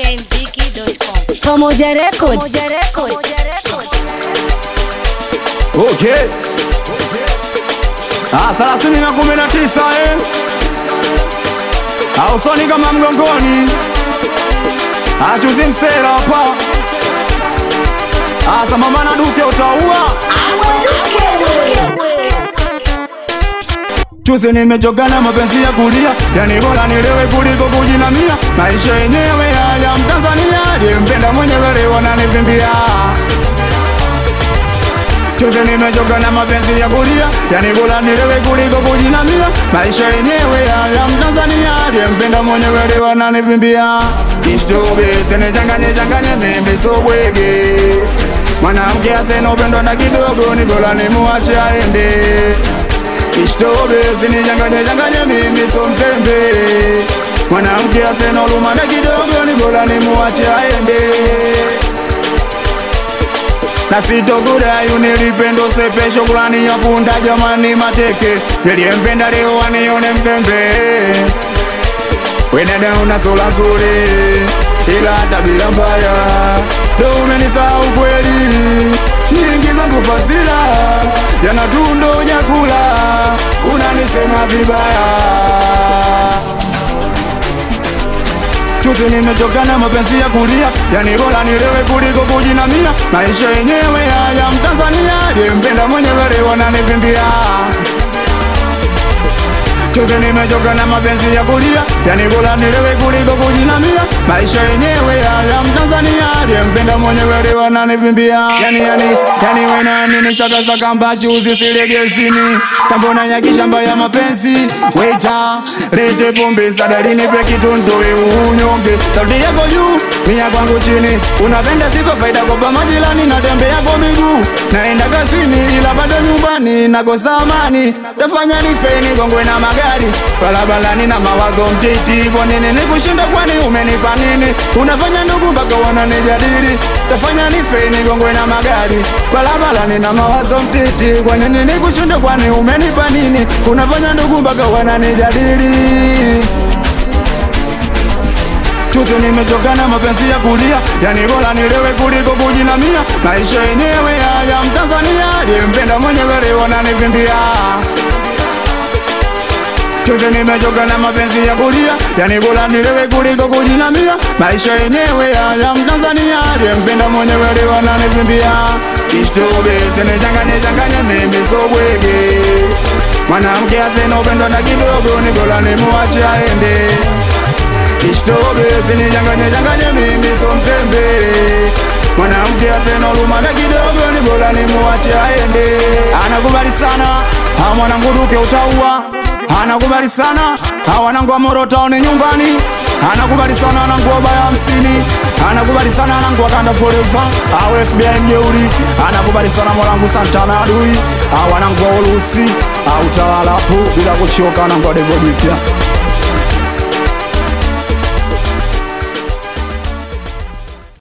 ikmziki.com. Pamoja Record. Okay. Ah, thelathini na kumi na tisa eh. Ah, usoni kama mgongoni. Ah, chuzi msela hapa. Ah, sambamba na duke utaua. Chuzi nimechoka na mapenzi ya kulia, yani bora nilewe kuliko kujinamia. Maisha yenyewe haya Mtanzania, aliyempenda mwenyewe leo ananivimbia. Chuzi nimechoka na mapenzi ya kulia, yani bora nilewe kuliko kujinamia. Maisha yenyewe haya Mtanzania, aliyempenda mwenyewe leo ananivimbia. Kishtobe sinichanganye changanye, mimi so bwege. Mwanamke asena upendo hata kidogo, ni bora nimuache aende. Kishtobe sinichanganye changanye, mimi so mzembe. Mwanamke asena huruma hata kidogo, ni bora nimuache aende na sitokudai unilipendo sepe shukrani ya punda jamani mateke niliyempenda leo anione mzembe wenada una sura nzuri ila tabia mbaya ndo umenisahau kweli nyingi zangu fasila jana tu ndo jakula unanisema vibaya Chuzi nimechoka na mapenzi ya kulia, yani bora nilewe kuliko kujinamia. Maisha yenyewe haya Mtanzania, aliyempenda mwenyewe leo ananivimbia. Chuzi nimechoka na mapenzi ya kulia, yani bora nilewe kuliko kujinamia. Maisha yenyewe haya Mtanzania, aliyempenda mwenyewe leo ananivimbia. Yani yani yani wena nini shaka sakamba chuzi silegezini. Sambona nyaki shamba ya mapenzi. Waiter, lete pombe sadari nipe kitu ntoe unyonge. Sauti yako juu, mia kwangu chini. Unapenda siko faida kwa majirani natembea kwa miguu. Naenda kazini ila bado nyumbani nakosa amani. Tafanya ni feni gongwe na magari. Barabarani na mawazo mtiti. Kwa nini nikushinda kwani umenipa nini? Unafanya ndugu mpaka wananijadili. Tafanya ni feni gongwe na magari. Barabarani na mawazo mtiti. Kwa nini nikushinda kwani umenipa nini? Unafanya ndugu mpaka wananijadili. Chuzi nimechoka na mapenzi ya kulia, yani bora nilewe kuliko kujinamia. Maisha yenyewe haya Mtanzania, aliyempenda mwenyewe leo ananivimbia. Chuzi nimechoka na mapenzi ya kulia, yani bora nilewe kuliko kujinamia. Maisha yenyewe haya Mtanzania, aliyempenda mwenyewe leo ananivimbia. Kishtobe sinichanganye changanye, mimi so bwege. Mwanamke asena upendo na kidogo, ni bora nimuache aende. Kishtobe sinichanganye changanye, mimi so mzembe. Mwanamke asena huruma na kidogo, ni bora nimuache aende. Anakubali sana, ha mwanangu duke utaua. Anakubali sana, ha wanangu wa Moro Town nyumbani. Anakubali sana wanangu wa baya hamsini. Anakubali sana wanangu wa Kanda Forever. Au FBI mjeuri. Anakubali sana mwanangu Santana adui. Ha wanangu wa Urusi. Au tawala hapo bila kuchoka wanangu wa Debo Jipya.